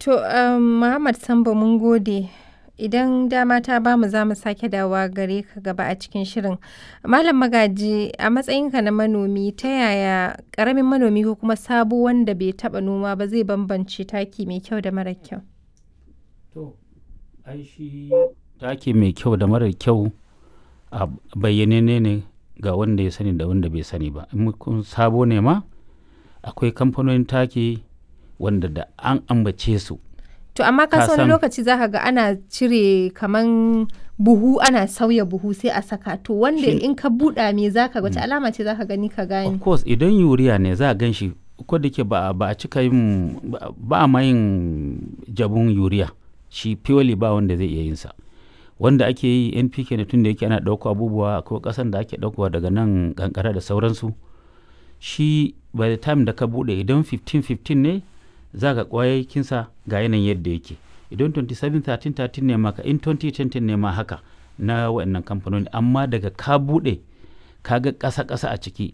To, um, Muhammad Sambo mun gode. Idan dama ta bamu za mu sake dawowa gare ka gaba a cikin shirin. Malam Magaji, a matsayinka na manomi, ta yaya ƙaramin manomi ko kuma sabo wanda bai taɓa noma ba zai bambance taki mai kyau da mara kyau? To, ai shi taki mai kyau da mara kyau a bayyane ne ga wanda ya sani da wanda bai sani ba. In kun sabo ne ma, akwai kamfanonin taki wanda da an ambace su. To, amma ka Ka wani san- lokaci za ka ga ana cire kaman buhu ana sauya buhu sai a saka. To, wanda Shin- in ka buɗa me za ka wace alama ce za ka gani ka Of gane? course, idan yuriya ne za a gan shi ko da ke ba ba a cika yin ba- ba a ma yin jabun yuriya shi purely ba wanda zai iya yin sa wanda ake yi npk ne tun da yake ana ɗauko abubuwa ko ƙasan da ake ɗaukowa daga nan kankara da sauransu shi by the time da ka buɗe idan 15-15 ne za ka ƙwayakinsa ga yanayin yadda yake idan 27-13-13 ne maka in 2020 ne ma haka na waɗannan kamfanoni amma daga ka buɗe ka ga ƙasa-ƙasa a ciki